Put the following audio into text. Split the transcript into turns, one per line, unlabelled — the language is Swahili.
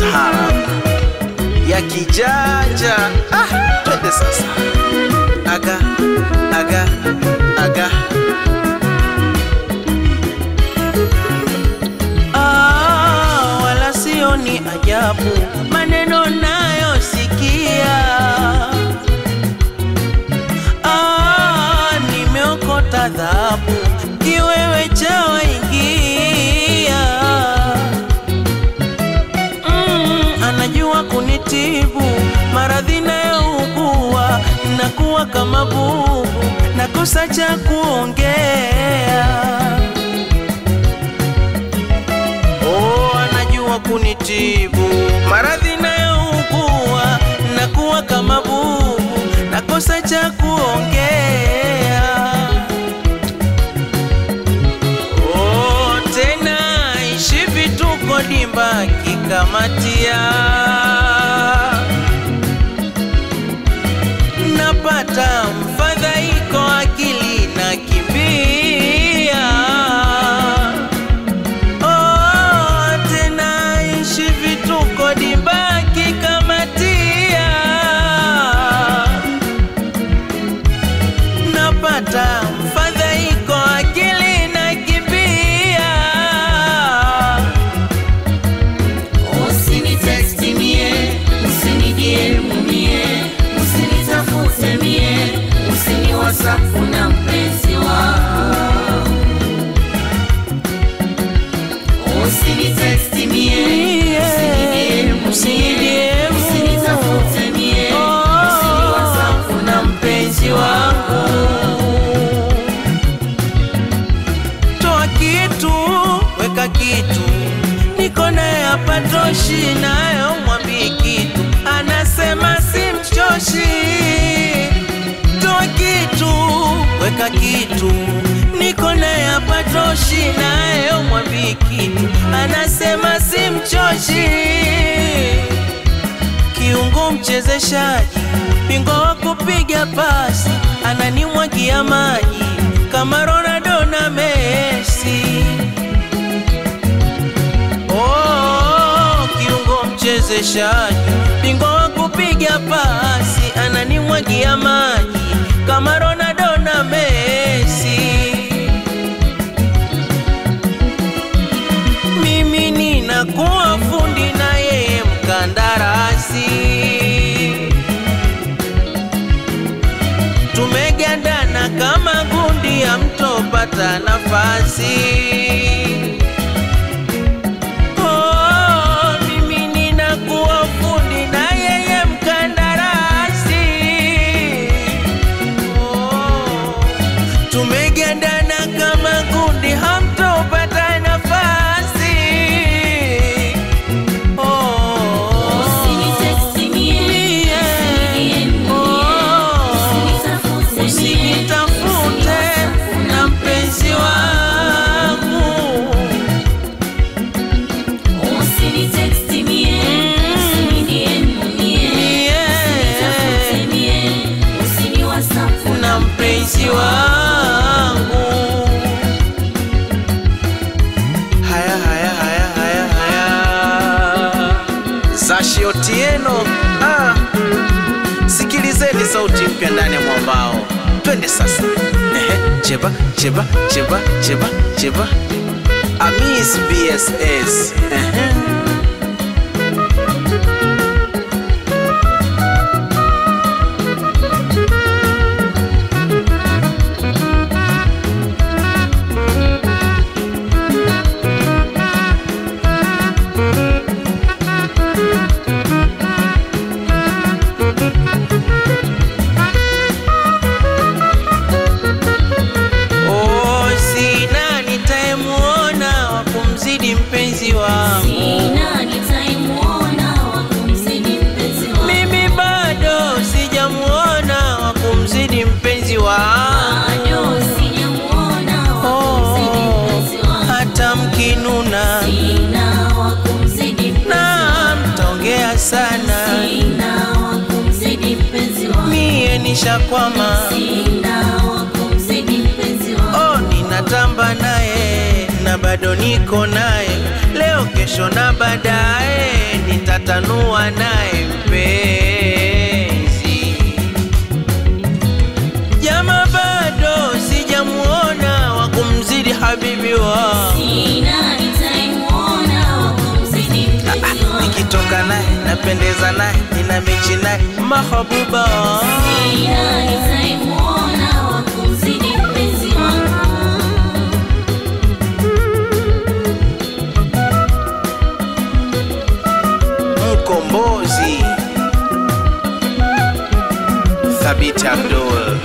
taarab ya kijanja. Ah, twende sasa, aga aga aga
Ah, wala sio ni ajabu maneno nayosikia. Ah, nimeokota dhahabu kiwewe cha waingia. Mm, anajua kunitibu maradhi nayougua, nakuwa kama bubu, nakosa cha kuongea. Oh, anajua kunitibu maradhi nayougua, nakuwa kama bubu, nakosa cha kuongea. Oh, tena ishi vituko dimba kikamatia, napata mfadhaiko, akili na kimbia Oh, tena ishi vituko dibaki kamatia, napata mfadhaiko akili na kibia.
Usinitexti mie, usinijie mumie, usinitafute mie, usini WhatsApp na mpenzi wangu. Usinitexti mie, usinijie mumie, usinitafute mie, usini WhatsApp na mpenzi wangu.
Toa kitu, weka kitu, niko naye hapa toshi, nayo mwambii kitu, anasema simchoshi. Toa kitu, weka kitu, niko naye hapa toshi, nayo mwambii kitu, anasema simchoshi kiungo mchezeshaji, bingwa wa kupiga pasi, ananimwagia maji kama Ronaldo na Messi. Oh, kiungo mchezeshaji, bingwa wa kupiga pasi, ananimwagia maji kama Ronaldo na Messi. mimi ninakuwa fundi na yeye mkandarasi. Tumegandana kama gundi, hamtopata nafasi. Oh, mimi ninakuwa fundi na yeye mkandarasi. Oh, tumegandana kama gundi, hamtopata nafasi. Oh,
Usinitexti mie, usinijie mumie, usinitafute mie,
usinitafute na mpenzi wangu.
Usinitexti mie, usinijie mumie, usinitafute mie, usini WhatsApp
na mpenzi wangu.
haya haya haya haya haya Zashi Otieno ah. Sikilizeni sauti mpya ndani ya mwambao, twende sasa. Ehe, cheba cheba cheba cheba cheba Amis BSS Ehe.
Oh, sina nitayemuona wa kumzidi mpenzi wangu.
Sina nitaimuona wa kumzidi mpenzi wangu.
Mimi bado sijamuona wa kumzidi mpenzi wangu.
Bado sijamuona wa kumzidi mpenzi wangu.
hata mkinuna
Sina wa kumzidi mpenzi
na
wangu.
mtaongea sana,
Sina wa kumzidi mpenzi wangu.
mie nishakwama.
Sina wa kumzidi mpenzi wangu.
Oh, ninatamba naye na bado niko naye, leo kesho na baadaye nitata
tanua naye mpenzi. Jama bado sijamuona wa kumzidi habibi wa
Sina nitaimuona wa kumzidi mpenzi wangu.
nikitoka naye napendeza naye nina mechi naye mahabuba
Sina nitaimuona wa kumzidi mpenzi wangu.
mkombozi Thabiti Abdul